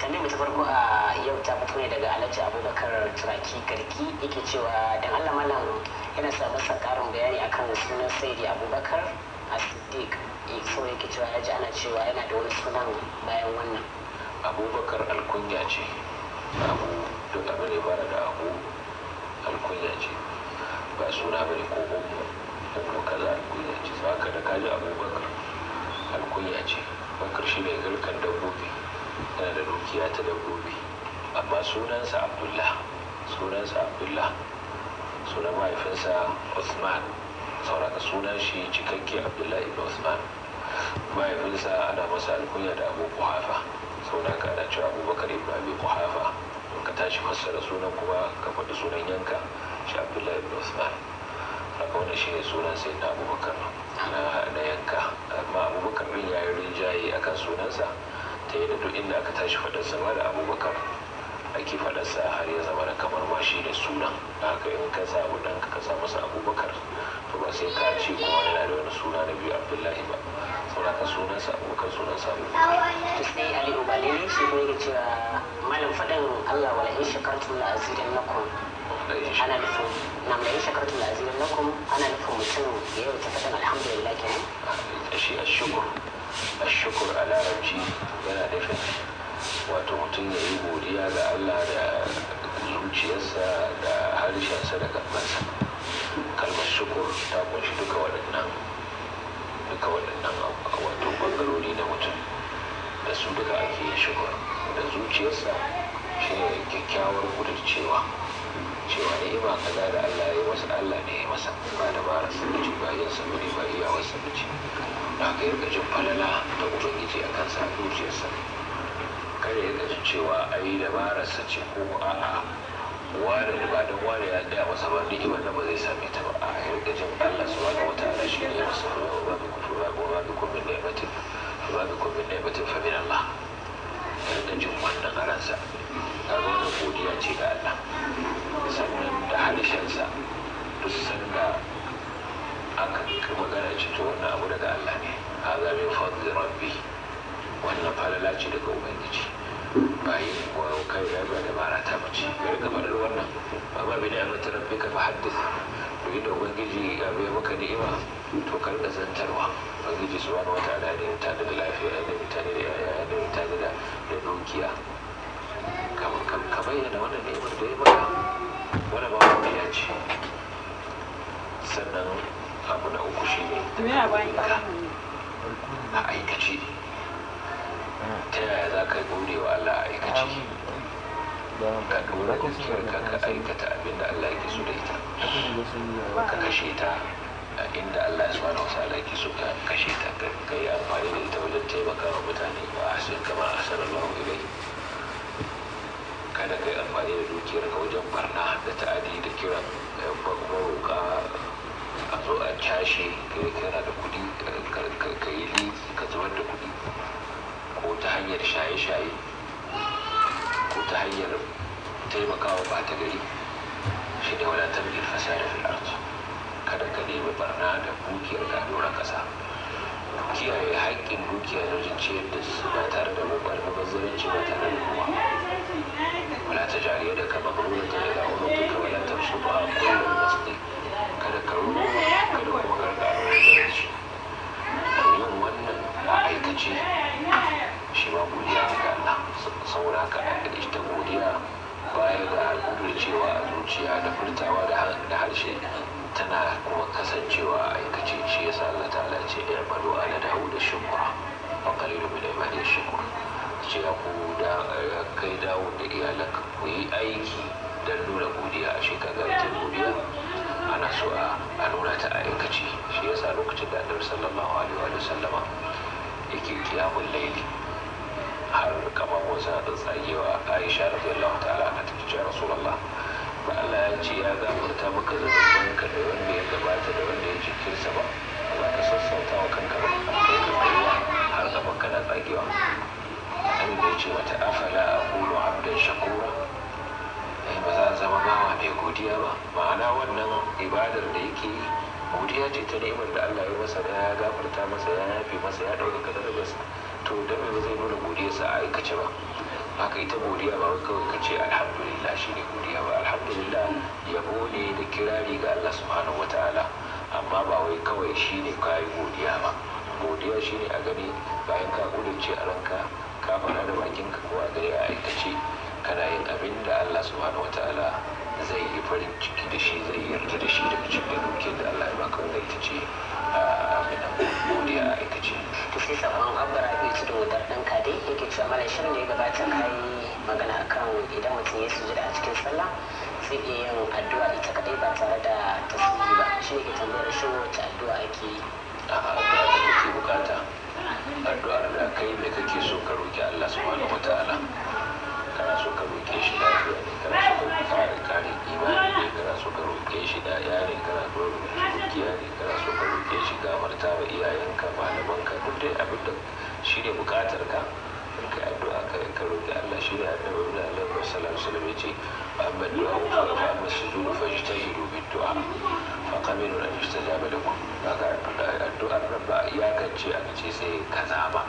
tambayar mu ta farko a yau ta fito ne daga alhaji abubakar turaki garki yake cewa dan allah malam yana sa masa karin bayani akan sunan saidi abubakar a siddiq so yake cewa ya ji ana cewa yana da wani sunan bayan wannan abubakar alkunya ce abu duk abin da ya fara da abu alkunya ce ba suna bane ko ummu ummu kaza alkunya ce ba ka da kaji abubakar alkunya ce bakar shi ne garkan dabbobi yana da dukiya ta dabbobi amma sunansa abdullah sunansa abdullah sunan mahaifinsa usman sauraka sunan shi cikakke abdullah ibn usman mahaifinsa ana masa alkunya da abu kuhafa sauraka ana cewa abubakar ibn abi kuhafa ka tashi fassara sunan kuma ka faɗi sunan yanka shi abdullah ibn usman haka wanda shi ne sunan sai na abubakar na yanka amma abubakar ɗin ya yi rinjaye akan sunansa ta yi da duk inda aka tashi faɗarsa ma da abubakar ake faɗarsa har ya zama da kamar ma shi ne sunan haka in ka samu ɗan ka sa masa abubakar to ba sai ka ce kuma yana da wani suna na biyu abdullahi ba saboda ka sunansa abubakar sunansa abubakar to sai ali ubalili shi ko yake cewa malam faɗin allah wala in shakartum la azidannakum ana nufin na mai shakartum la azidannakum ana nufin mutum ya yau ta faɗin alhamdulillah kenan shi a shukur a shukur a larabci yana nufin wato mutum ya yi godiya ga allah da zuciyarsa da harshensa da gabansa kalmar shukur ta kunshi duka waɗannan duka waɗannan wato ɓangarori na mutum da su duka ake yin shukur da zuciyarsa shi ne kyakkyawar kudurcewa cewa ni'ima kaza da allah ya yi masa allah ne ya masa ba da bara sabaci ba yin sabari ba iyawar sabaci da aka yi jin falala ta ubangiji a kansa a zuciyarsa kada ya gaji cewa a yi dabararsa ce ko a'a ware da ba don ware ya gaya masa ba ni'imar da ba zai same ta ba a yarda jin Allah su wani wata ala shi ne masa ba bi kufu ba ba bi kun min ni'matin ba bi kun min ni'matin fa min Allah yarda jin wannan a ransa ga wannan godiya ce ga Allah sannan da harshensa duk sanda aka magana ce to wannan abu daga Allah ne haza min fadli rabbi wannan falala ce daga ubangiji bayi ko kai da ba da bara ta mace ya rika faɗar wannan ba ba bi ni'amar ta rabbi ka fahaddis to inda ubangiji ya bai maka ni'ima to kar da zantarwa ubangiji subhanahu wataala ne ta da lafiya ya da mutane da yaya ya da mutane da da dukiya ka bayyana wannan ni'imar da ya maka wani ba wani ya ce sannan abu na uku shi ne a aikace ta yaya za ka gode wa Allah a aikace ka dora ka ka aikata abin da Allah yake so da ita ka kashe ta a inda Allah subhanahu wa ta'ala yake so ka kashe ta ka yi amfani da ita wajen taimaka wa mutane wa ahsin kama ahsanallahu ilayhi kada ka yi amfani da dukiyar ka wajen barna da ta'adi da kiran maroka a zo a cashe kai kana da kudi ka yi liki ka zubar da kudi ko ta hanyar shaye-shaye ko ta hanyar taimakawa ba ta gari shi ne wadatar bil fasada fil ard kada ka nemi barna da dukiyar ka doron kasa kiyaye haƙƙin dukiya da wajen ciyar da su ba tare da mubar mabazzaranci ba tare da kowa wala ta jariya da kama gwamnati da unuka wala ta su ba kullum basti kada ka ruwa kada kuma karka almubazzaranci yin wannan a aikace shi ma godiya ne ga Allah saboda haka ita godiya baya ga kudurcewa a zuciya da furtawa da harshe tana kuma kasancewa a aikace shi yasa Allah ta'ala ce ya malu ala dawo da shukura wa qalilu min ibadi shukur ce ya ku da kai dawo da iyalanka ku yi aiki don nuna godiya a shekara ita godiya ana so a nuna ta a aikace shi yasa lokacin da annabi sallallahu alaihi wa sallama yake kiyamun laili har kamar wasu na tsagewa aisha radiyallahu ta'ala na tafi cewa rasulullah ba Allah ya ce ya gafarta maka zunubanka da wanda ya gabata da wanda ya jikinsa ba za ka sassauta wa kanka ba kai ka tsayuwa har gaban kana tsagewa annabi bai ce mata afala aqulu abdan shakura ai ba za zama bawa mai godiya ba ma'ana wannan ibadar da yake yi godiya ce ta ni'imar da Allah ya masa da ya gafarta masa ya yafe masa ya ɗauka darajarsa to da ba zai nuna godiyarsa a aikace ba haka ita godiya ba wai kawai ka ce alhamdulillah shine godiya ba alhamdulillah yabo ne da kirari ga Allah subhanahu wataala amma ba wai kawai shine kayi godiya ba godiya shine a gani bayan ka kudurce a ranka ka faɗa da bakinka ko a gari a aikace kana yin abin da Allah subhanahu wataala zai yi farin ciki da shi zai yarda da shi daga cikin dukiyar da Allah ya baka wanda ita ce abin da godiya a aikace to sai sabon abdara bai ci da wadar ɗan kade yake cewa mana shirin da ya gabata ka yi magana akan idan mutum ya sujuda a cikin sallah zai iya yin addu'a ita kadai ba tare da tasbihi ba shi ne ke tambayar shi wace addu'a ake yi a addu'a da kake bukata addu'ar da kai me kake so ka roki Allah subhanahu wataala kana so ka roke shi lafiya ne kana so ka kare kare imani ne kana so ka roke shi da ya ne kana so ka roke shi dukiya ne kana so ka roke shi gafarta wa iyayenka malamanka duk dai abin da shi ne bukatar ka in ka addu'a ka ka roki Allah shi ne annabi da Allah sallallahu alaihi wasallam yace amma du'a fa fa amma sujudu fajtahidu bid du'a fa qamilu an yustajaba lakum kaga addu'ar nan ba iyakance aka ce sai kaza ba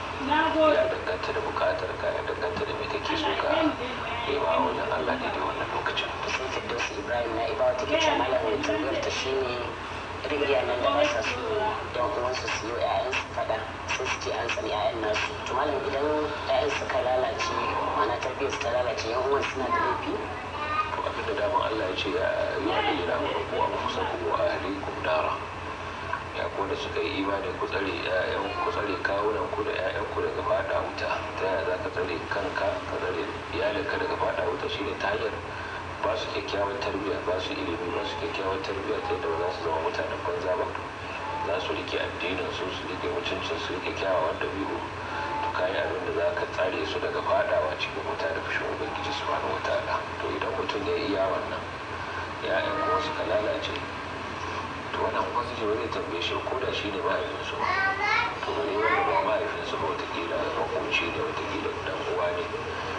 ya danganta da bukatar ka ya danganta da me kake so ka nema a wajen Allah ne da wannan lokacin to sai firdausi ibrahim na ibawa take cewa malamin tambayar ta shine rigiya nan da ba sa so yan uwansu su yi ƴaƴansu faɗa sai su ce an tsani ƴaƴan nasu to malam idan ƴaƴan suka lalace ma'ana tarbiyyar su ta lalace yan uwan suna da laifi to abinda daman Allah ya ce ya yi wa da yana ku a kusa ku wa ahlikum nara ya ko da suka yi imani ku tsare ƴaƴan ku tsare kawunan ku da ƴaƴan ku daga fada wuta ta yaya za ka tsare kanka ka tsare iyalinka daga fada wuta shine ta hanyar ba su kyakkyawan tarbiyya ba su ilimi ba su kyakkyawan tarbiyya ta yadda ba za su zama mutanen banza ba za su rike addinin su su rike mutuncin su rike kyawawan dabi'u to kayi abin da za ka tsare su daga fadawa cikin wuta da fushin ubangiji subhanahu wataala to idan mutum ya iya wannan ya'yan kuma suka lalace to wannan ubangiji ba zai tambaye shi ko da shi ne mahaifinsu to bare wanda ba mahaifinsu ba watakila makoci ne watakila dan uwa ne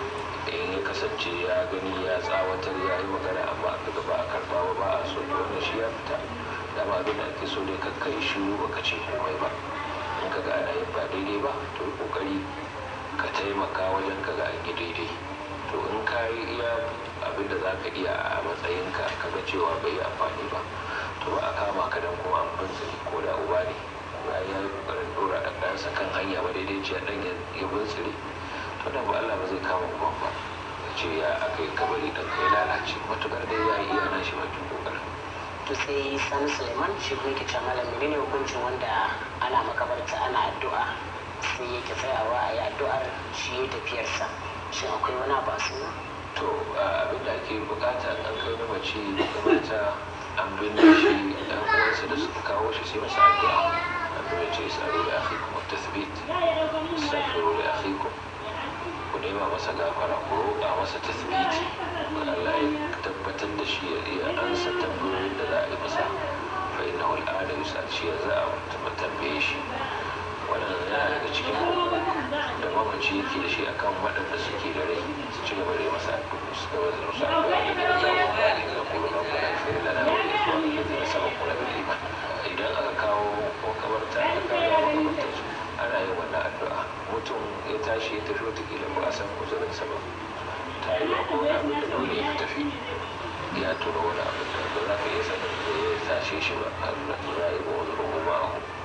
in ya kasance ya gani ya tsawatar ya yi magana amma daga ba a karba ba ba a so to wannan shi ya fita dama abin da ake so ne ka kai shiru ba ka ce komai ba in ka ga ana yin ba daidai ba to yi kokari ka taimaka wajen ka ga an yi daidai to in ka yi iya abin da za ka iya a matsayinka ka ga cewa bai yi amfani ba to ba a kama ka dan kuma an bintsiri ko da uba ne bayan ya yi kokarin dora ɗan ɗansa kan hanya ba daidai ce ɗan ya bintsiri to da ba Allah ba zai kama uban ba ya ce ya aka yi kabari ɗan kai lalace matukar dai ya yi iya na shi bakin kokarin to sai sani suleiman shi kuma yake cewa malam menene hukuncin wanda ana makabarta ana addu'a sai yake tsayawa a yi addu'ar shi ya tafiyarsa shin akwai wani abu a suna to abin da ake bukata an kai na mace makabarta an binne shi ɗan uwansa da suka kawo shi sai masa addu'a abin da ce sa'adu da akhikum at-tathbit astaghfiru li akhikum ku nema masa gafara ku roƙa masa tasbiti Allah ya tabbatar da shi ya iya ansa tambayoyin da za a yi masa fa inna wal ala yusal shi za a tambaye shi wannan yana daga cikin da mamaci yake da shi akan waɗanda suke da rai su ci gaba da yi masa addu'a su gaba da musu addu'a da gina zawo ba da gina kuma ba kuma fi lana wa da zuwa da gina sama kuma da iman idan aka kawo makabarta aka kawo makabartar su ana yin wannan addu'a mutum ya tashi ya tafi watakila ba a san uzurin sa ba ta yi ba ko abin da dole ya tafi ya tura wani abin da ba za ka iya sanin da ya tashe shi ba har na za a yi ba wani rungu ba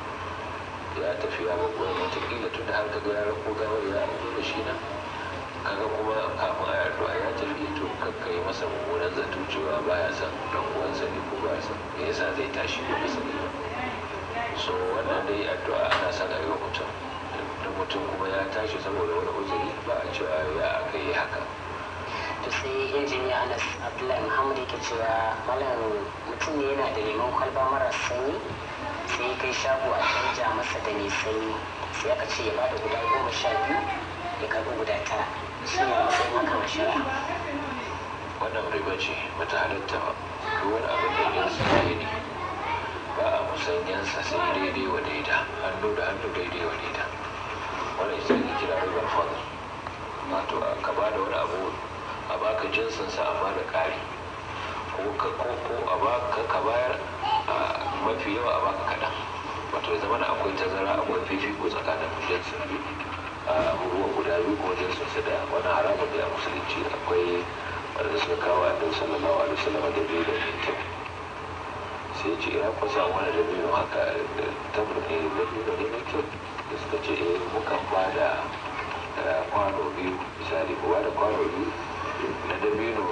ya tafi ya babban watakila tun da har ka ga ya rako gawar ya zo da shi nan kaga kuma kafin a yarda ya tafi to kakka yi masa mummunan zato cewa baya son dan uwansa ne ko baya son me yasa zai tashi ba sani ba so wannan dai addu'a ana son a yi wa mutum da mutum kuma ya tashi saboda wani uzuri ba a cewa ya aka yi haka to sai injiniya anas abdullahi muhammad yake cewa malam mutum ne yana da lemon kwalba mara sanyi sai ya kai shago a canja masa da mai sanyi sai aka ce ya bada guda goma sha biyu ya karbi guda tara shi ne matsayin haka a shari'a wannan riba ce bata halatta ba duk wani abin da yin sa ne ba a musanyansa sai daidai wa daida hannu da hannu daidai wa daida wannan ita ake kira ribar fadl wato ka ba da wani abu a baka jinsinsa amma da ƙari ko ka ko ko a baka ka bayar a mafi yawa a baka kaɗan wato ya zama akwai tazara akwai fifiko tsakanin jinsin biyu abubuwan guda biyu kuma jinsin su da wani haramun da ya musulunci akwai wanda suka kawo a dan sallallahu alaihi wasallam da biyu da mai kyau sai ce ya kusa wani da biyu haka da tabar ne da biyu da mai kyau da suka ce eh mukan ba da kwano biyu misali ko ba da kwano biyu na dabino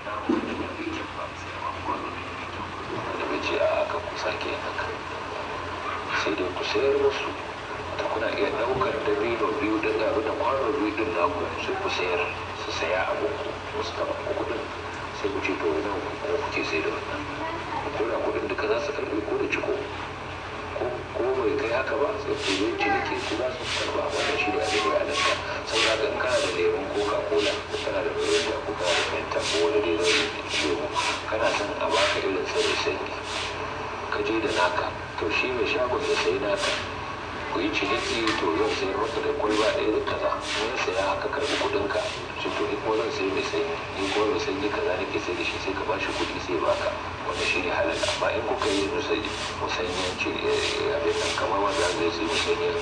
da bai ce a aka kusa ke haka sai dai ku sayar musu ta kuna iya daukar dabino biyu da garu da kwano biyu din naku sai ku sayar su saya abin ku su taba ku kudin sai ku ce to nan kuma kuke sai da wannan ko da kudin duka za su karbi ko da ciko ko bai kai haka ba sai ku yi ciniki ku za su karba wannan shi ne a daidai halatta saboda ga in kana da lemon coca cola ko kana da mirinda ko kana da fanta ko wani dai nau'in lemu kana son a baka irin sa mai sanyi ka je da naka to shi mai shagon ya sayi naka ku yi ciniki to zan sayar maka da kwalba ɗaya da kaza in saya haka karɓi kuɗin ka shi to ni kuma zan sayi mai sanyi ni kuma mai sanyi kaza nake sai da shi sai ka ba shi kuɗi sai baka wanda shi ne halal amma in kuka yi musayi musanyen ce abin nan kamar wanda zai sai musanyen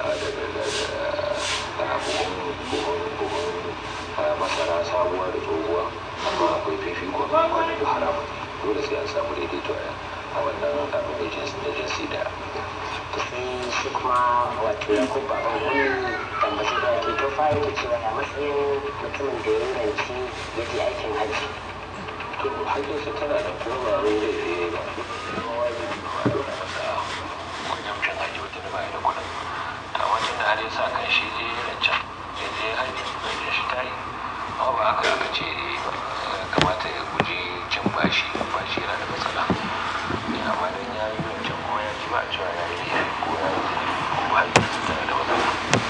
daga buhun buhun buhun masara sabuwa da tsohuwa amma akwai fifikon wani da haramun dole sai an samu daidaito a wannan abin da jinsi da sai shi kuma wato ya ko baban wani tambaci da ke to fara da cewa ya matsayin mutumin da ya ranci ya je aikin hajji to hajjinsa tana da kuma ba wai zai fiye ba kuma wajibi ba a dora masa wajen cin hajji wata da bai da kuɗin ta wajen da har ya sa kan shi je rancen ya je hajji hajjin shi ta yi amma ba haka aka ce kamata ya guji cin bashi bashi yana da matsala amma dan ya yi rancen kuma ya ji ba a cewa ya yi ko ya yi ko hajjinsa tana da matsala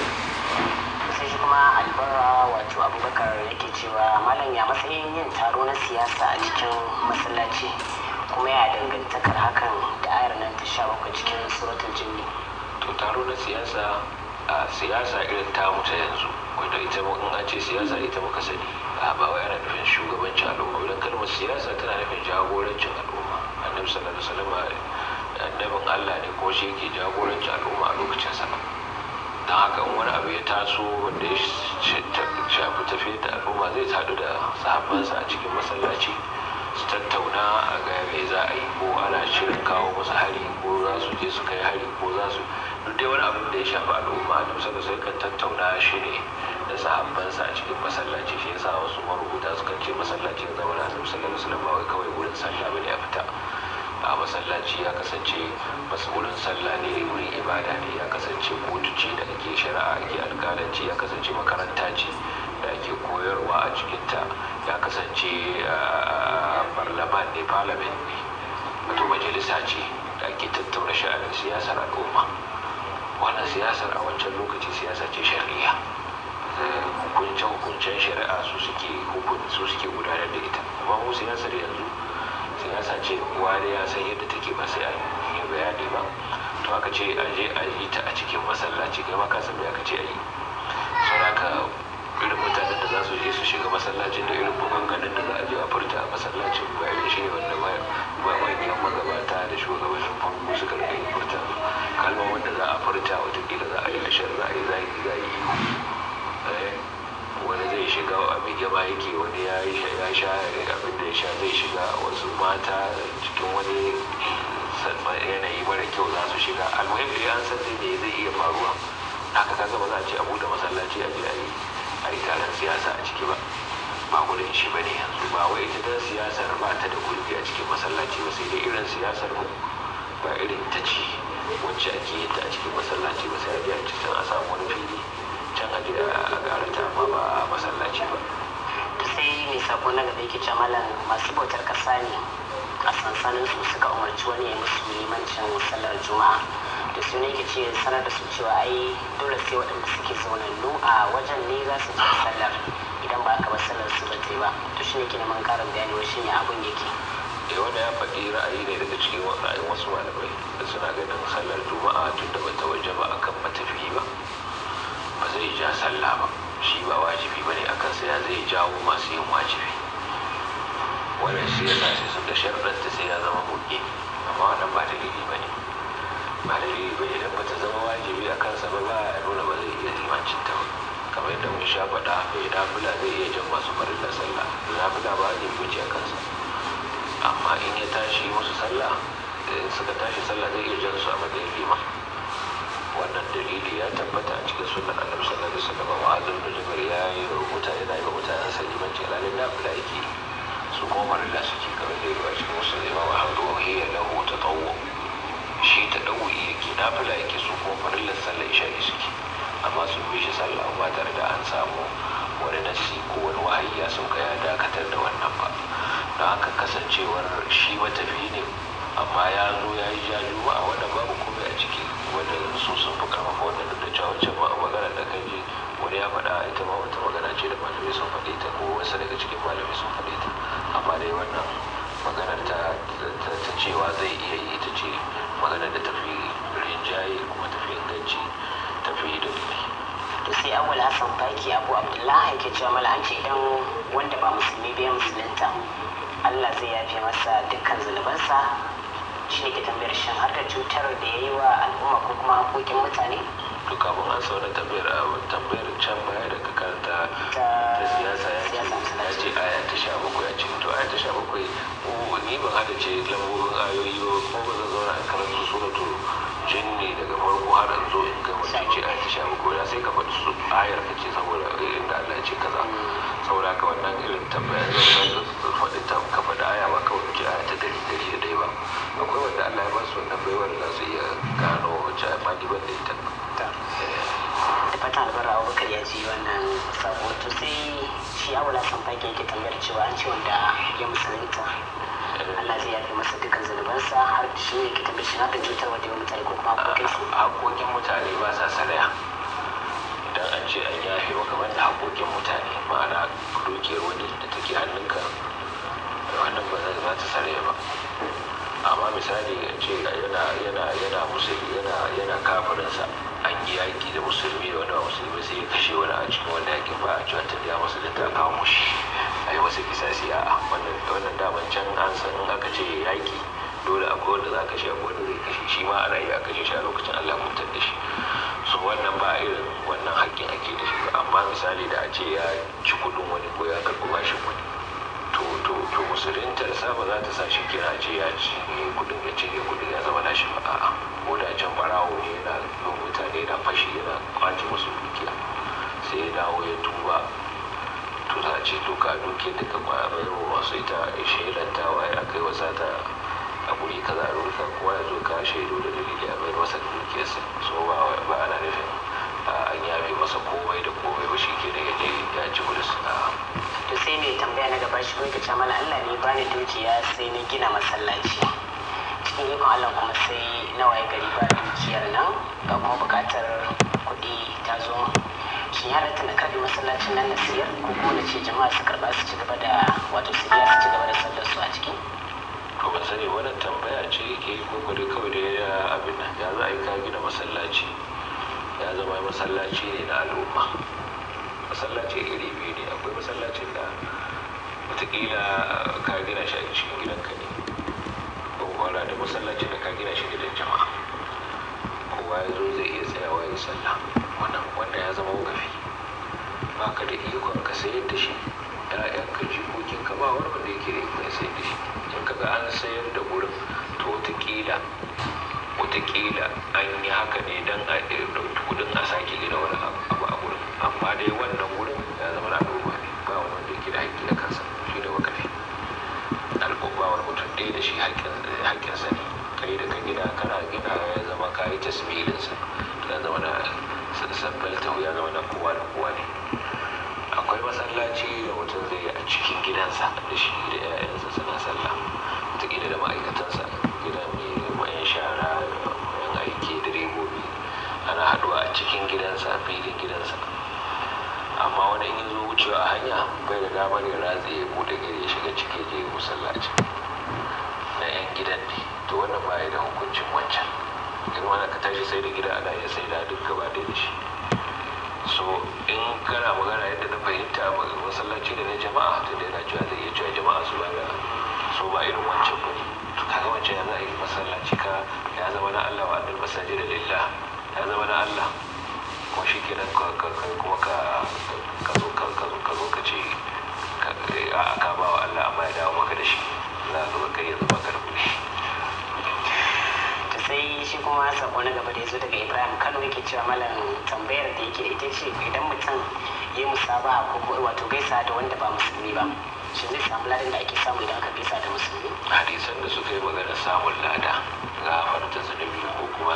sai shi kuma albarra wato abubakar yake cewa malam ya matsayin yin taro na siyasa a cikin masallaci kuma ya dangantakar hakan da ayar nan ta sha bakwai cikin suratul jinni to taro na siyasa a siyasa irin tamu ta yanzu wanda ita in an ce siyasa ita muka sani a ba wai ana nufin shugabancin al'umma idan kalmar siyasa tana nufin jagorancin al'umma annabi sallallahu alaihi wasallam annabin Allah ne ko shi yake jagorancin al'umma a lokacin sa don haka in wani abu ya taso wanda ya shafi tafiyar da al'umma zai haɗu da sahabbansa a cikin masallaci su tattauna a ga me za a yi ko ana shirin kawo musu hari ko za su je su kai hari ko za su duk dai wani abin da ya shafi al'umma da musamman sai kan tattauna shi ne da sahabbansa a cikin masallaci shi yasa wasu marubuta sukan ce masallaci ya zama na annabi sallallahu alaihi wasallam ba wai kawai wurin sallah bane ya fita a masallaci ya kasance masu wurin sallah ne wurin ibada ne ya kasance kotu ce da ake shari'a ake alƙalanci ya kasance makaranta ce da ake koyarwa a cikinta ya kasance parlament ne parliament ne wato majalisa ce da ake tattauna sha'anin siyasar al'umma wannan siyasar a wancan lokaci siyasa ce shari'a hukuncen hukuncen shari'a su suke su suke gudanar da ita amma mu siyasar yanzu siyasa ce wani ya san yadda take ba sai an yi bayani ba to aka ce a je a yi ta a cikin masallaci kai ma ka san me aka ce a yi saboda irin mutanen da za su je su shiga masallacin da irin maganganun da za a je a furta a masallacin ba irin shi ne wanda ba ba manyan magabata da shugabannin farko suka rika yin furta kalmar wanda za a furta watakila za a yi ashar za a yi zagi za a yi wani zai shiga a mai gaba yake wani ya ya sha abin da ya sha zai shiga wasu mata cikin wani yanayi mara kyau za su shiga almuhim da an san ne zai iya faruwa haka kaga ba za a ce a buɗe masallaci a je a yi a yi taron siyasa a ciki ba ba gudun shi ba ne yanzu ba wai ita dan siyasar ba ta da gurbi a cikin masallaci ba sai dai irin siyasar mu ba irin ta ce wacce ake yin ta a cikin masallaci ba sai a je a ci can a samu wani fili can a je a karata amma ba a masallaci ba to sai mai sako na gaba yake cewa malam masu bautar kasa ne a sansanin su suka umarci wani ya musu limancin sallar juma'a da su ne ke ce sanar da su cewa ai dole sai waɗanda suke zaunannu a wajen ne za su je sallar idan ba aka ba sallar su ba ba to shi ne ke neman ƙarin bayani wa shi ne abun yake da wanda ya faɗi ra'ayi ne daga cikin ra'ayin wasu malamai da suna ganin sallar juma'a tun da bata waje ba akan matafiyi ba ba zai ja sallah ba shi ba wajibi ba ne akan sai ya zai jawo masu yin wajibi wannan shi yasa sai suka sharɗanta sai ya zama buɗe amma wannan ba dalili ba ne ba dalili ba ne idan bata zama wajibi a kansa ba ba ya nuna ba zai iya limancin ta ba kamar yadda mun sha faɗa mai nafila zai iya jan masu farilla sallah mai nafila ba a wuce a kansa amma in ya tashi musu sallah in suka tashi sallah zai iya jan su a matsayin liman wannan dalili ya tabbata a cikin sunan annabi sallallahu alaihi wasallam wa azum da jabir ya yi rubuta yana yi wa mutanen sa limanci alalin nafila yake su kuma farilla suke kamar da yawa cikin musulmi imam ahmad wa hiya lahu tatawwu shi ta ɗau'i yake nafila yake su kuma farillar sallar isha'i suke amma sun bi shi sallah ba tare da an samu wani nasi ko wani wahayi ya sauka ya dakatar da wannan ba don haka kasancewar shi matafi ne amma ya zo ya yi ja juma'a wanda babu komai a ciki wanda su sun fi karfafa wannan duk da cewa wancan ma magana da kan ji wani ya faɗa ita ma wata magana ce da malamai sun faɗe ta ko wasu daga cikin malamai sun faɗe ta amma dai wannan maganar ta cewa zai iya yi ita ce maganar da tafi rinjaye kuma tafi inganci tafi dalili to sai awul hassan faki abu abdullahi yake cewa mala an ce idan wanda ba musulmi bai musulunta allah zai yafe masa dukkan zunubansa shi ne ke tambayar shan har da cutar da ya yi wa al'umma ko kuma haƙoƙin mutane to kafin an sauna tambayar a tambayar can baya da ka karanta ta siyasa ya ce ya ce aya ta sha bakwai ya ce to aya ta sha bakwai ni ban hada ce lambobin ayoyi ba ko ba zan zauna in karanta suratu jinni daga farko har in zo in ga mace ce aya ta sha bakwai ya sai ka faɗi su ayar ka ce saboda inda Allah ce kaza saboda haka wannan irin tambayar zan faɗi ta ka faɗi aya ba kawai ce aya ta dari dari da ɗaya ba akwai wanda Allah ya ba su wannan baiwar da za su iya gano wacce a faɗi ban da ita da fatan albarra abubakar ya ji wannan sabo to sai shi awula san fage yake tambayar cewa an ce wanda ya musulunta Allah zai yafe masa dukkan zunubansa har shi ne ke tambayar shi na da cutar wanda ya mutane ko kuma hakokin su hakokin mutane ba sa saraya idan an ce an yafe maka wanda hakokin mutane ma'ana dukiyar wani da take hannunka wannan ba za ta saraya ba amma misali a ce yana yana yana musulmi yana yana kafirinsa an yi yaƙi da musulmi da wani musulmi sai ya kashe wani a cikin wanda yaƙin ba a cewa ta ya musu da ta kawo mushi a yi wasu kisasi a wannan wannan daman can an san in aka ce yaƙi dole akwai wanda za ka kashe akwai wanda zai kashe shi ma ana iya kashe shi a lokacin Allah mutar da shi so wannan ba irin wannan haƙƙin ake da shi ba amma misali da a ce ya ci kuɗin wani ko ya karɓi bashin wani to to to musuluntar sa ba za ta sa shi kira ce ya ci kudin ya ce kudin ya zama nashi ba a'a ko da can barawo ne yana yin mutane yana fashi yana kwace musu dukiya sai ya dawo ya tuba to za a ce to ka duke duka kwayar masu ita shelantawa ya kai wasa ta a guri kaza a rurka kowa ya zo ka shaidu da dalili a bayar masa dukiyarsa so ba ba ana nufin an yafe masa komai da komai ba shi ke da ya je ya ci kudin to sai mai tambaya na gaba shi ka ce mana Allah ne ba ni dukiya sai na gina masallaci cikin ikon Allah kuma sai na waye gari ba dukiyar nan ga kuma bukatar kuɗi ta zo shin ya halatta na karɓi masallacin nan na siyar ko kuma na ce jama'a su karɓa su ci gaba da wato su biya su ci gaba da sallar su a ciki to ban sani wannan tambaya ce yake yi ko kawai kawai da ya abin nan ya za a yi ka gina masallaci ya zama masallaci ne na al'umma masallaci iri biyu ne akwai masallacin da watakila ka gina shi a cikin gidanka ne ko wala da masallacin da ka gina shi gidan jama'a kowa ya zo zai iya tsayawa ya sallah wannan wanda ya zama wakafi ba ka da ikon ka sayar da shi ya'yan ka jikokin ka ba wani wanda yake da ikon sayar da shi in ka ga an sayar da gurin to watakila watakila an yi haka ne don a ɗauki kudin a sake gina wani abu a gurin amma dai wannan wurin ya zama na al'umma ne ba wani wanda yake da haƙƙi a kansa shi da wakafi al'umma wani mutum ɗaya da shi haƙƙinsa ne kai da ka gina kana gina ya zama ka yi tasmilinsa ya zama na sabbal tahu ya zama na kowa da kowa ne akwai masallaci da mutum zai yi a cikin gidansa da shi da 'ya'yansa suna sallah wataƙila da ma'aikatansa gidan mai mayan shara mayan aiki direbobi ana haɗuwa a cikin gidansa a filin gidansa amma wani in zo wucewa a hanya bai da damar ya ratse ya bude gari ya shiga ciki je ya musallaci na yan gidan ne to wannan baya da hukuncin wancan in wani ka tashi sai da gida ana iya sai da duk gaba ɗaya da shi so in kana magana yadda na fahimta masallaci da na jama'a tun da yana cewa zai iya cewa jama'a su ba da so ba irin wancan ba ne to kaga wancan ya za a yi masallaci ka ya zama na Allah wa annal masajid lillah ya zama na Allah ko shi kenan ka ce idan mutum ya musaba ko kuma wato gaisa da wanda ba musulmi ba shi zai samu ladan da ake samu idan aka gaisa da musulmi hadisan da suka yi magana samun lada ga farta zunubi ko kuma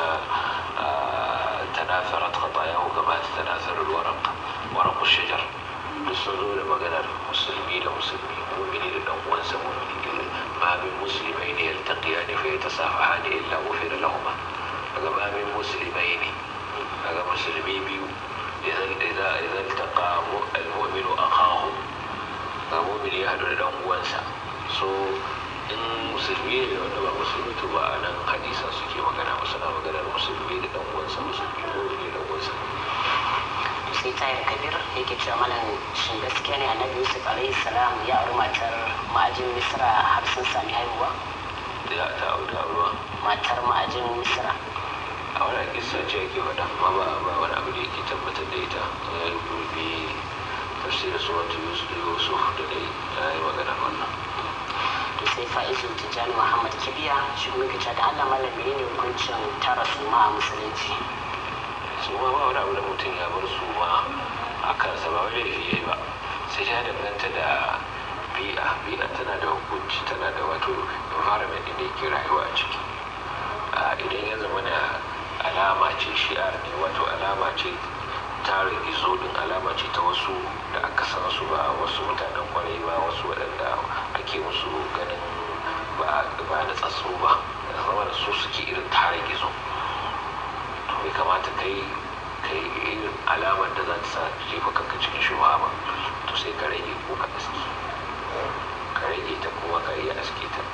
tanasarat khatayahu kama tanasar alwaraq waraq shajar duk sun zo da maganar musulmi da musulmi mu'mini da dan uwansa mu'mini ma min muslimaini yaltaqiyani fa yatasafahani illa ghufira lahuma daga ma min muslimaini daga musulmi biyu idan idan idan taqa al-mu'minu akahu ga mu'mini ya hadu da dan uwansa so in musulmi ne wanda ba musulmi to ba a nan hadisan suke magana ba suna maganar musulmi da dan uwansa musulmi mu'mini da uwansa sai tayar kabir yake cewa malam shin gaskiya ne annabi yusuf alaihi salam ya auri matar ma'ajin misra har sun sami haihuwa da ta auta ruwa matar ma'ajin misra a wani kisa ce ake faɗa amma ba ba wani abu da yake tabbatar da ita ya dubi tafsirin suratu yusuf da dai ya yi magana wannan to sai fa'izu tijjani muhammad kibiya shi kuma yake cewa da allah malam menene hukuncin tara suma a musulunci su ma ba wani abu da mutum ya bar su ma a kansa ba wani laifi yayi ba sai ta danganta da bi'a bi'a tana da hukunci tana da wato environment din da yake rayuwa a ciki idan ya zama na alama ce shi'ar ne wato alama ce tare gizo din alama ce ta wasu da aka san su ba wasu mutanen kwarai ba wasu waɗanda ake musu ganin ba na tsatso ba zama da su suke irin tare gizo to bai kamata kai kai irin alamar da za ta sa jefa kanka cikin shuwa ba to sai ka rage ko ka aski ka rage ta kuma ka iya aske ta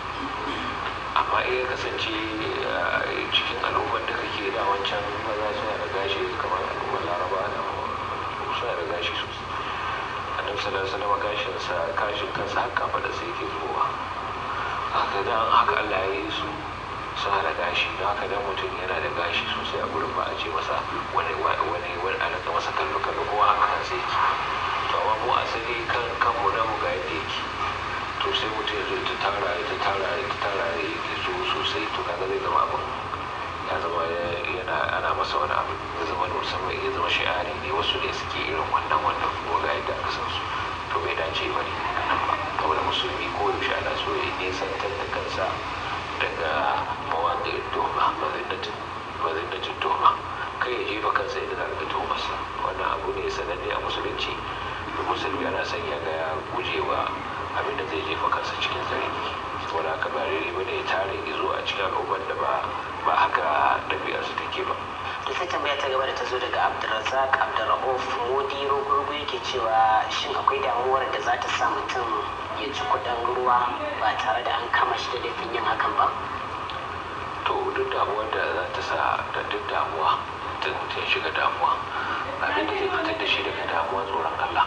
amma iya kasance cikin al'ummar da kake da wancan maza suna da gashi kamar al'ummar laraba da suna da gashi sosai annabi sallallahu alaihi wasallam gashin sa kashin kansa haka fada sai yake zuwa haka dan haka Allah ya yi su suna da gashi don haka dan mutum yana da gashi sosai a gurin ba a ce masa wani wani wani a naka masa kallo kallo ko haka kan sai yake to amma mu asali kan kanmu na mu ga yadda yake to sai mutum ya zo ta tara ta tara ta tara ya yi so sosai to kaga zai zama abin ya zama yana ana masa wani abu ya zama da musamman ya zama shi'ari ne wasu ne suke irin wannan wannan kuma ga yadda aka san su to bai dace ba ne saboda musulmi ko yaushe ana so ya nesantar da kansa daga mawaƙin tuhma mazinnatin tuhma kai ya jefa kansa yadda za a ga tuhmarsa wannan abu ne sananne a musulunci da musulmi ana son ya ga ya gujewa abinda zai jefa kansa cikin zargi saboda haka ba rere bane ya tare gizo a cikin al'ummar da ba ba haka ɗabi'ar su take ba da sai tambaya ta gaba da ta zo daga abdulrazak abdulrahuf modi rogurgu yake cewa shin akwai damuwar da za ta sa mutum ya ci kudin ruwa ba tare da an kama shi da laifin yin hakan ba to duk damuwar da za ta sa da duk damuwa ta mutum shiga damuwa abin da zai fitar da shi daga damuwa tsoron allah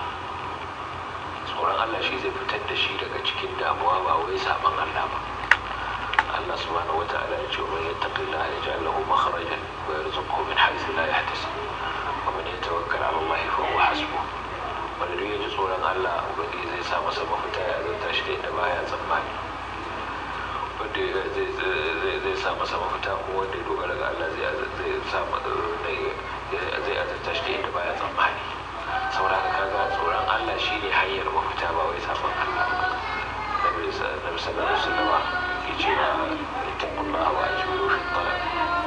tsoron allah shi zai fitar da shi daga cikin damuwa ba wai saban allah ba Allah subhanahu wa ta'ala ya ce man yattaqillaha yaj'al lahu makhrajan wa yarzuqhu min haythu la yahtasib wa man yatawakkal 'ala Allah fa huwa hasbuh wanda duk ya ji tsoron Allah ubangiji zai sa masa mafita ya zanta shi da inda baya tsammani wanda zai sa masa mafita kuma wanda ya dogara ga Allah zai sa zai azarta shi da inda baya tsammani saboda haka kaga tsoron Allah shine hanyar mafita ba wai sabon Allah ba nabi sallallahu alaihi wasallam cewa اتقوا الله واجملوا في الطلب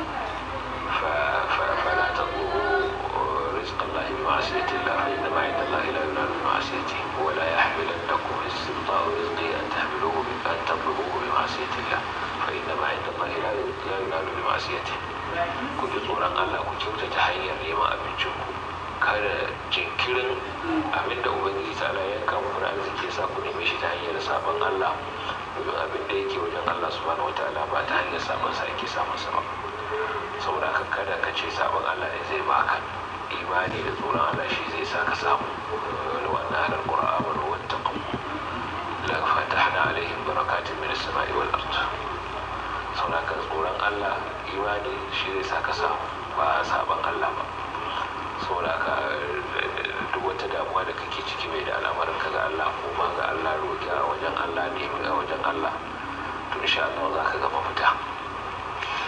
فلا تطلبوا رزق الله بمعصية الله فإنما عند الله لا ينال بمعصيته ولا يحملنكم استبطاء رزقه أن تحملوه أن تطلبوه بمعصية الله فإنما عند الله لا ينال بمعصيته كنت صورا الله كنت تتحير لما أبنشكم kada jinkirin abin da ubangiji ta ala yanka muku na arziki sa ku neme shi ta hanyar sabon Allah domin abin da yake wajen Allah subhanahu wataala ba ta hanyar sabon sa ake samun sa ba saboda haka kada ka ce sabon Allah ne zai baka imani da tsoron Allah shi zai sa ka samu wani wannan halar qur'an wa wattaqu la fatahna alaihim barakatin min as-sama'i wal ard saboda haka tsoron Allah imani shi zai sa ka samu ba sabon Allah ba saboda ka duk wata damuwa da kake ciki mai da al'amarin ka ga Allah ko ma ga Allah roƙi a wajen Allah ne a wajen Allah to insha Allah za ka ga mafita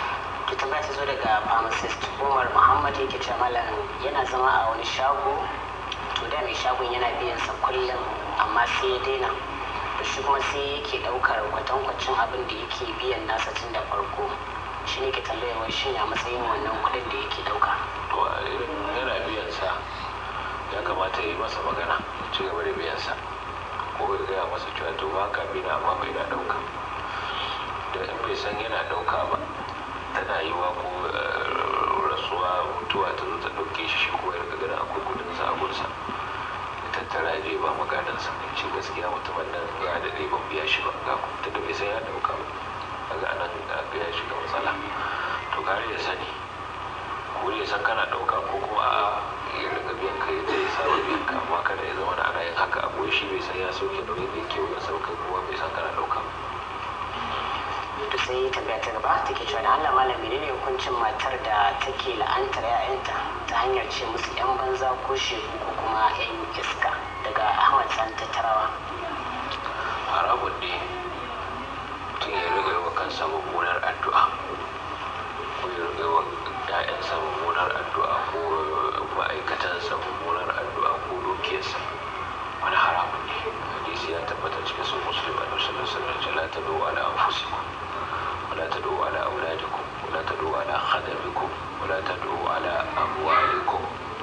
to tambaya ta zo daga pharmacist umar muhammad yake ce malam yana zama a wani shago to da mai shagon yana biyan sa kullum amma sai ya daina to shi kuma sai yake daukar kwatankwacin abin da yake biyan nasa tun da farko shi ne ke tambayar wai shi a matsayin wannan kuɗin da yake dauka to a irin yana biyan sa ya kamata ya yi masa magana ya ci gaba da biyan sa ko ya gaya masa cewa to ba ka bina amma bai na dauka da in bai san yana dauka ba tana yi wa ko rasuwa mutuwa ta zo ta dauke shi shi ko ya riga ganin akwai kudin sa a gunsa ya tattara ya je ba maganin sa ya ce gaskiya mutumin nan ya daɗe ban biya shi ba ga kuma da bai san ya dauka ba daga anan ga ya shiga matsala to kare ya sani ko ya san kana dauka ko kuma a ya riga biyan ka yadda ya saba biyan ka amma kada ya zama ana yin haka abu shi bai san ya sauke nauyin da yake wajen sauka kuma bai san kana dauka ba to sai tambaya ta gaba take cewa da Allah malam menene hukuncin matar da take la'antar 'ya'yanta ta hanyar ce musu 'yan banza ko shegu ko kuma 'yan iska daga Ahmad San Tattarawa haramun ne mutum ya riga yi wa kansa mummunar addu'a ko ya riga yi wa ‘ya'yansa mummunar addu'a ko ma'aikatansa mummunar addu'a ko dukiyarsa wani haramun ne hadisi ya tabbata cikin sun musulmi a nusar nasarar la ta do ala anfusikum wala ta do ala auladikum wala ta do ala khadamikum wala ta do ala amwalikum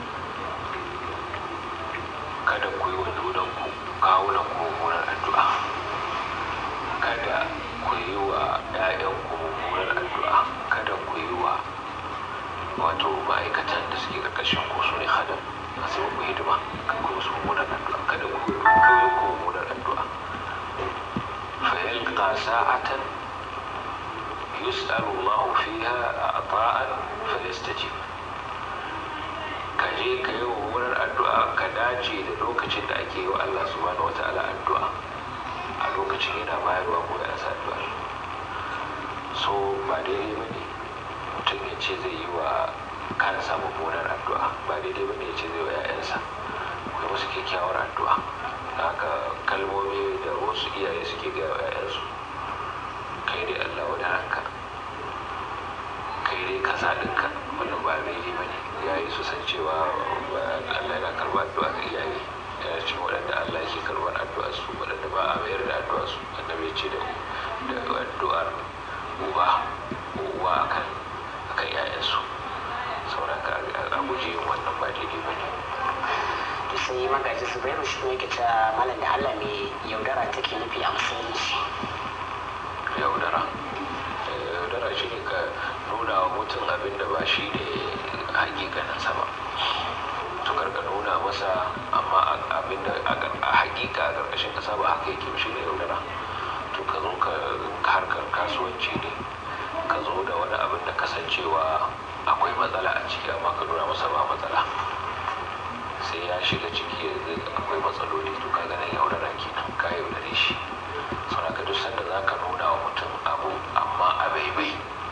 kada ku yi wa junanku kawunan ku mummunar addu'a kada ku yi wa ‘ya'yanku mummunar addu'a kada ku yi wa wato ma'aikatan da suke ƙarƙashin ku su ne hadam a sai ku hidima kan ku su mummunar addu'a kada ku yi ku mummunar addu'a fa yalqa sa'atan yus'alu Allah fiha ata'an fa yastajib ka je ka yi mummunar addu'a ka dace da lokacin da ake yi wa Allah subhanahu wata'ala addu'a a lokacin yana bayarwa ko ya sa addu'ar so ba daidai ba ne mutum ya ce zai yi wa kansa mummunar addu'a ba daidai ba ne ya ce zai wa 'ya'yansa kai musu kyakkyawar addu'a haka kalmomi da wasu iyaye suke gaya wa 'ya'yansu kai dai Allah wani ranka kai dai kasa ɗinka wannan ba daidai ba ne iyaye su san cewa Allah yana karɓar addu'a ga iyaye yana cikin waɗanda Allah yake karɓar addu'a su waɗanda ba a mayar da addu'a su annabi ya ce da addu'ar uba ko uwa akan akan ƴaƴansu saboda ka a guje yin wannan ba daidai ba ne to sai magaji su bai shi ne ke ta malam da Allah mai yaudara take nufi a musulunci yaudara yaudara shi ne ka nuna wa mutum abin da ba shi ne hakikaninsa ba to karka nuna masa amma abin da a hakika a ƙarƙashin ƙasa ba haka yake shi ne yaudara to ka zo ka harkar kasuwanci ne ka zo da wani abin da kasancewa akwai matsala a ciki amma ka nuna masa ba matsala sai ya shiga ciki yanzu akwai matsaloli to ka ganin yaudara kenan ka yaudare shi saboda ka duk sanda za ka nuna wa mutum abu amma a baibai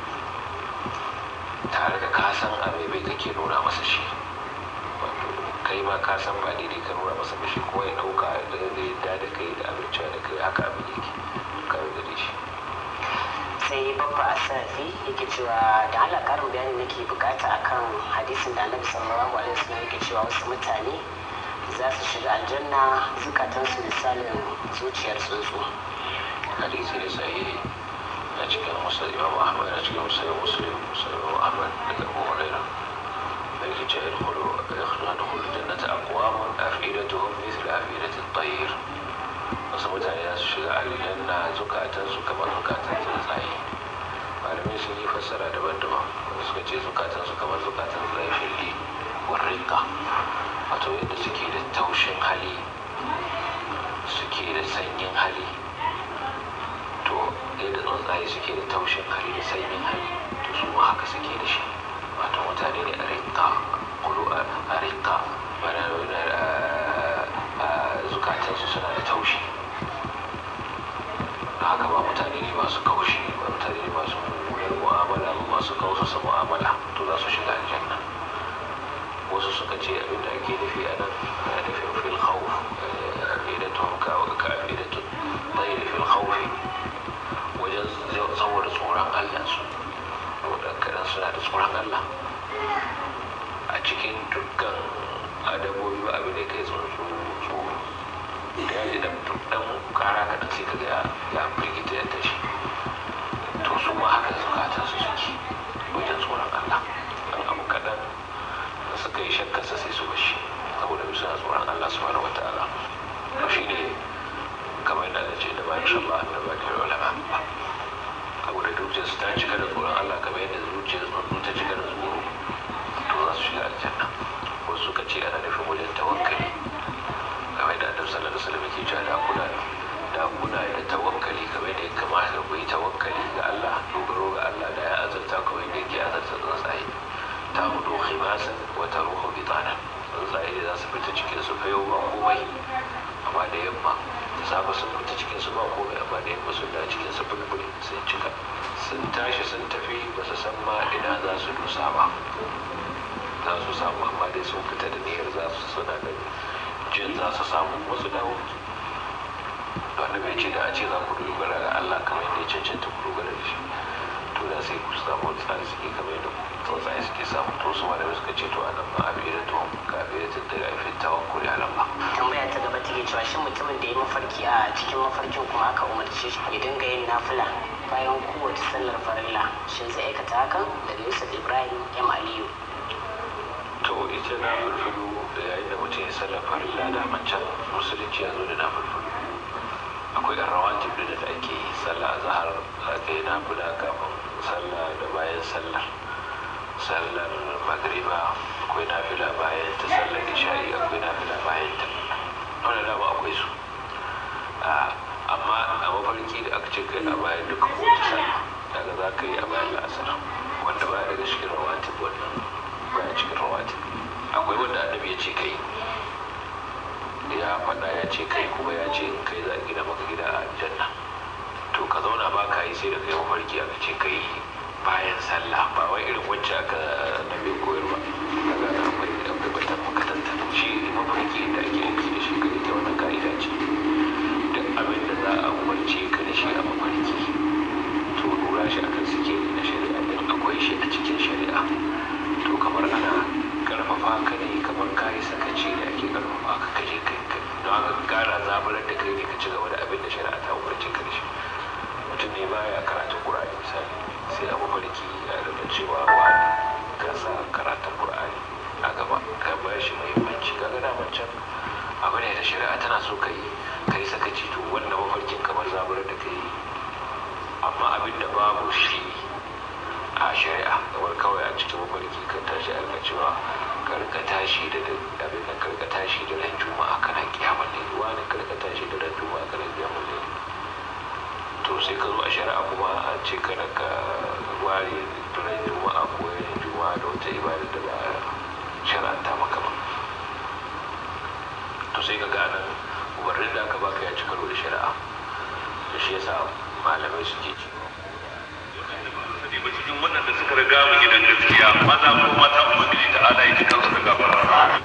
tare da ka san a baibai kake nuna masa shi wato kai ma ka san ba daidai ka nuna masa ba shi ko ya ɗauka da yadda da kai da abinci da kai haka abin yake ka yaudare shi sai babba asarafi yake cewa da Allah karin bayani nake bukata akan hadisin da annabi sallallahu alaihi wasallam yake cewa wasu mutane za su shiga aljanna zukatansu misalin zuciyar tsuntsu hadisi ne sahihi a cikin musulun imam ahmad a cikin musulun muslim musulun imam ahmad daga abu huraira da yake ce yadkhulu yadkhulu jannata aqwamun afidatuhum mithla afidati at-tayr wasu mutane za su shiga aljanna zukatansu kamar zukatan tsuntsaye malamai sun yi fassara daban-daban wanda suka ce zukatansu kamar zukatan tsuntsaye filli warrinka wato yadda suke da taushin hali suke da sanyin hali to yadda tsuntsaye suke da taushin hali da sanyin hali to su ma haka suke da shi wato mutane ne a rinka kulu a rinka zukatansu suna da taushi haka ba mutane ne masu kaushi ba mutane ne masu mummunar mu'amala ba masu kausasa mu'amala to za su shiga aljanna wasu suka ce abin da ake nufi a nan ana nufin fil khawf afidatun ka ka afidatun tayri fil khawf wajen saboda tsoron Allah su wadda kadan da ya ji dan dan kara ka sai ka ga ya firgita ya tashi to su ma haka zukatan su suke wajen tsoron Allah dan abu kadan da suka yi shakkarsa sai su bashi saboda bisa tsoron Allah subhanahu wataala to shine kamar yadda da ce da bayan shan ba da bakin ulama abu da zuciyarsu ta cika da tsoron Allah kamar yadda zuciyar tsuntsu ta cika da tsoro to za su shiga aljanna wasu suka ce ana nufin wajen tawakkali kamar yadda annabi sallallahu alaihi wasallam yake cewa da kuna da kuna da tawakkali kamar yadda ya kamata ku yi tawakkali ga Allah dogaro ga Allah da ya azurta kamar yadda yake azurta tsuntsaye ta hudu khimasan wa taruhu bitanan tsuntsaye da za su fita cikin su fayo ba komai amma da yamma da safe sun fita cikin su ba komai amma da yamma sun da cikin su bulbul sun cika sun tashi sun tafi ba su san ma ina za su dusa ba za su samu amma dai sun fita da niyyar za su suna da jin za su samu wasu dawo wanda bai ce da a ce za ku dogara ga Allah kamar yadda ya cancanta ku dogara da shi to da sai ku samu wani tsari suke kamar yadda tsuntsaye suke samu to su malamai suka ce to a nan ma abin da tuwon ka abin da daga aifin tawakkuli a nan ba tambaya ta gaba take cewa shin mutumin da ya mafarki a cikin mafarkin kuma aka umarce shi ya dinga yin nafila bayan kowace sallar farilla shin zai aikata hakan daga yusuf ibrahim m aliyu to ita na fulfulu da yayin da mutum ya sallar farilla da mancan musulunci ya zo da na fulfulu akwai yan rawatib da da ake yi sallah zahar aka yi nafila kafin sallah da bayan sallar sallar magriba akwai nafila bayan ta sallar isha'i akwai nafila bayan ta wanda dama akwai su amma a mafarki da aka ce kai a bayan duka kowace sallah daga za ka yi a bayan la'asar wanda baya daga cikin rawatib wannan baya cikin rawatib akwai wanda annabi ya ce kai ya faɗa ya ce kai kuma ya ce in kai za a gina maka gida a aljanna to ka zauna ba ka yi sai da kai mafarki aka ce kai bayan sallah ba wai irin wacce aka nabi koyarwa daga na akwai akwai batan makatanta shi mafarki da ake aiki da shi kai ta wannan ka'ida ce duk abin da za a umarce ka da shi a mafarki to lura shi akan suke na shari'a din akwai shi a cikin shari'a to kamar ana karfafa ka ne kamar kayi sakaci da ake karfafa ka kaje kai don haka kara zaburar da kai ne ka ci gaba da abin da shari'a ta umarce ka da shi mutum ne baya karatun qur'ani misali sai a mafarki ya rubuta cewa wani ka sa karatun qur'ani a gaba ka ba shi muhimmanci ka gana wancan abu ne da shari'a tana so ka yi ka yi sakaci to wannan mafarkin kamar zaburar da kai amma abin da babu shi a shari'a kamar kawai a cikin mafarki kan tashi a cewa karka tashi da abin da karka tashi da ran juma'a kana kiyamar ne wani karka tashi da ran juma'a kana kiyamar ne to sai ka zo a shari'a kuma an ce kada ka ware ran juma'a ko yin juma'a da wata ibada da ba shari'anta maka ba to sai ka gane umarnin da aka baka ya ci karo da shari'a da shi yasa malamai suke cewa ba cikin waɗanda suka riga mu gidan gaskiya maza ko mata ubangiji ta ala ya cikin su da gafara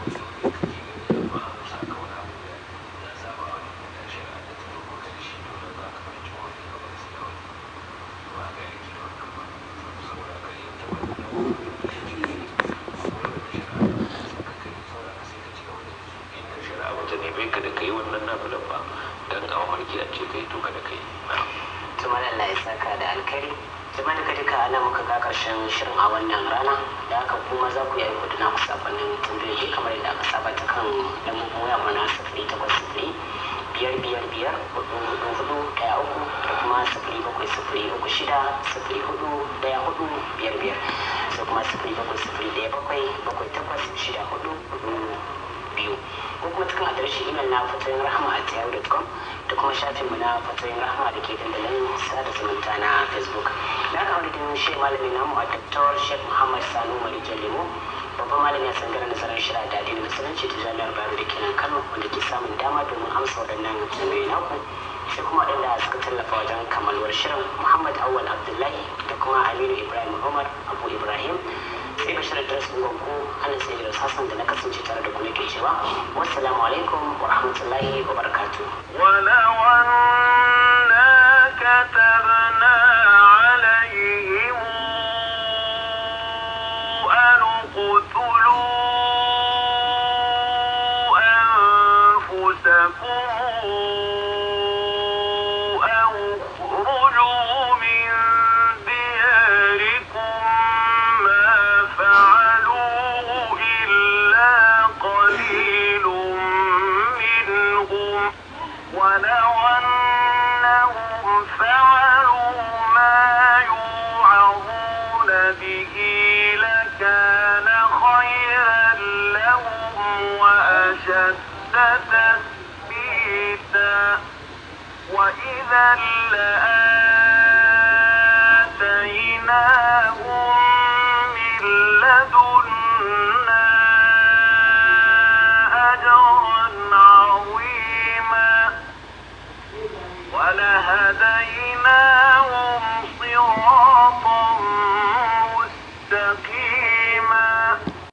ta neme ka da kai wannan nafilan ba dan a mafarki a ce kai to kada kai tumar Allah ya saka da alkari jama'a duka duka ana muka ga karshen shirin a wannan rana da haka kuma za ku yi aiko da naku sakonnin tambayoyi kamar yadda aka saba ta kan lambobin waya mana sifiri takwas sifiri biyar biyar biyar hudu hudu hudu daya uku da kuma sifiri bakwai sifiri uku shida sifiri hudu daya hudu biyar biyar sai kuma sifiri bakwai sifiri daya bakwai bakwai takwas shida hudu hudu biyu ko kuma cikin adireshin imel na fatoyin rahama a yahoo.com da kuma shafinmu na fatoyin rahama da ke dandalin sada zumunta na facebook da aka wani din shi malamin namu a dr sheikh muhammad sanu malikin lemo babban malami a tsangarar nasarar shira da addinin musulunci ta jami'ar bayero da ke nan kano wanda ke samun dama domin amsa waɗannan tambayoyi naku sai kuma waɗanda suka tallafa wajen kammaluwar shirin muhammad awal abdullahi da kuma aminu ibrahim umar abu ibrahim sai bashir idris ungwanku ana sai da sassan da na kasance tare da ku nake cewa wassalamu alaikum wa rahmatullahi wa barakatuh ولو أنا كتبنا عليهم أن اقتلوا أنفسكم كفروا أو اخرجوا من دياركم ما فعلوه إلا قليل منهم ولو أنهم فعلوا ما يوعظون به لكان خيرا لهم وأشد تثبيتا وإذا لآتيناهم من لدنا أجرا عظيما ولهديناهم